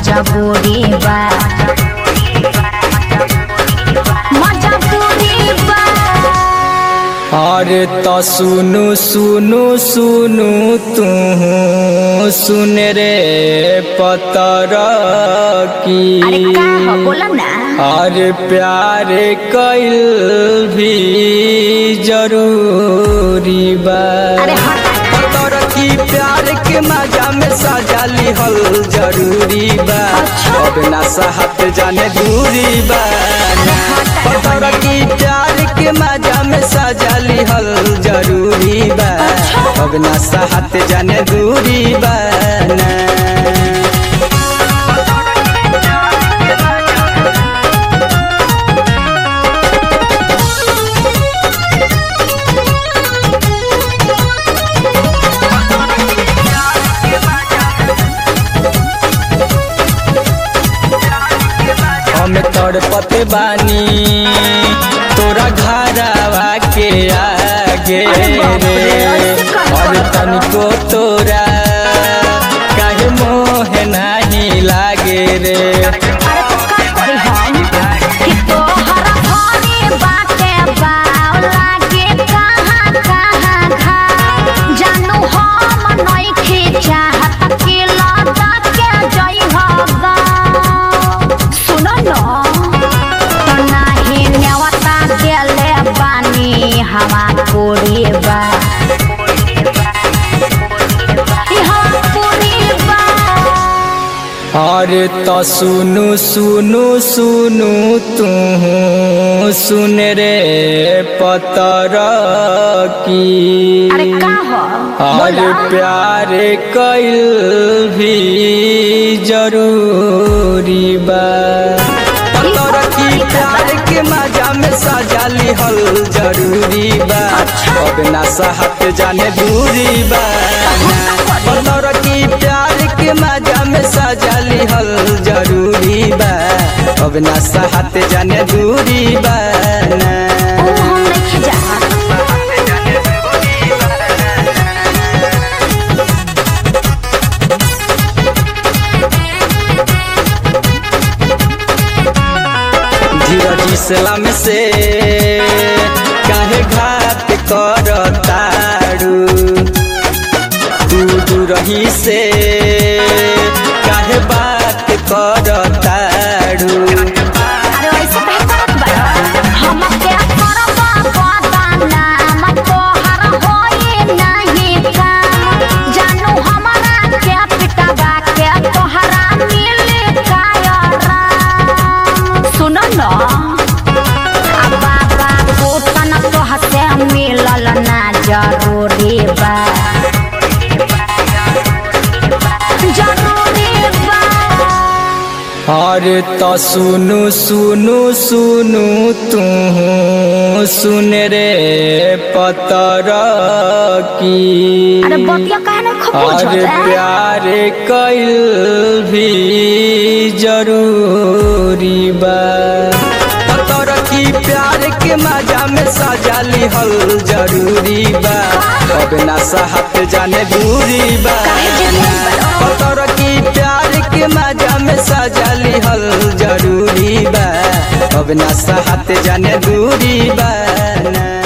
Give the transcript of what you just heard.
मजबूरी बा मजबूरी बा अरे त सुनु सुनु सुनु तू सुन रे पतर की अरे का हो बोला ना अरे प्यार कैल भी जरूरी बा अरे हट पतर की प्यार के मजा में सजा लिहल जरूरी बा अब ना सहत जाने दूरी बा पतर की प्यार के मजा में सजा लिहल जरूरी बा अब ना सहत जाने दूरी बा ना हम तड़पते बानी तोरा घरवा के आगे रे और तनिको तोरा काहे मोह नहीं लागे रे अरे तो का करी हम कि तोहर घरे बाटे बाव लागे कहाँ कहाँ घा जानू हम नइखे चाहत कि लगा के जई हगा सुन न तो नाही नेवता देले बानी हवा कोरी बा ई हवा कोरी बा अरे त सुनु सुनु सुनु तू सुन रे पतर की अरे का हो अरे प्यार कैल भी जरूरी बा पतर की प्यार के मजा में सजा लिहल जरूरी बा अब ना सहत जाने दूरी बा पतर की प्यार के मजा में सजा लिहल जरूरी बा अब ना सहत जाने दूरी बा ना ओ हम नहीं जा धीरज इस्लाम से काहे घात कर तारू तू दूरही से काहे बात कर तारू अरे ऐसे कहे करत बा हम के करब पता नाम तोहर होई नहीं काम जानू हमरा के पिटबा के तोहरा मिल कायरा सुन न आ बाबा कोतन तोह से मिलल ना जरूरी बा जरूरी बा अरे त सुनु सुनु सुनु तू सुन रे पतर की अरे बतिया काहे ना खपूज अरे प्यार कैल भी जरूरी बा पतर की प्यार के मजा में सजा लिहल जरूरी बा अब ना सहत जाने दूरी बा पतर की प्यार के मजा में सजा लिहल जरूरी बा अब ना सहत जाने दूरी बा ना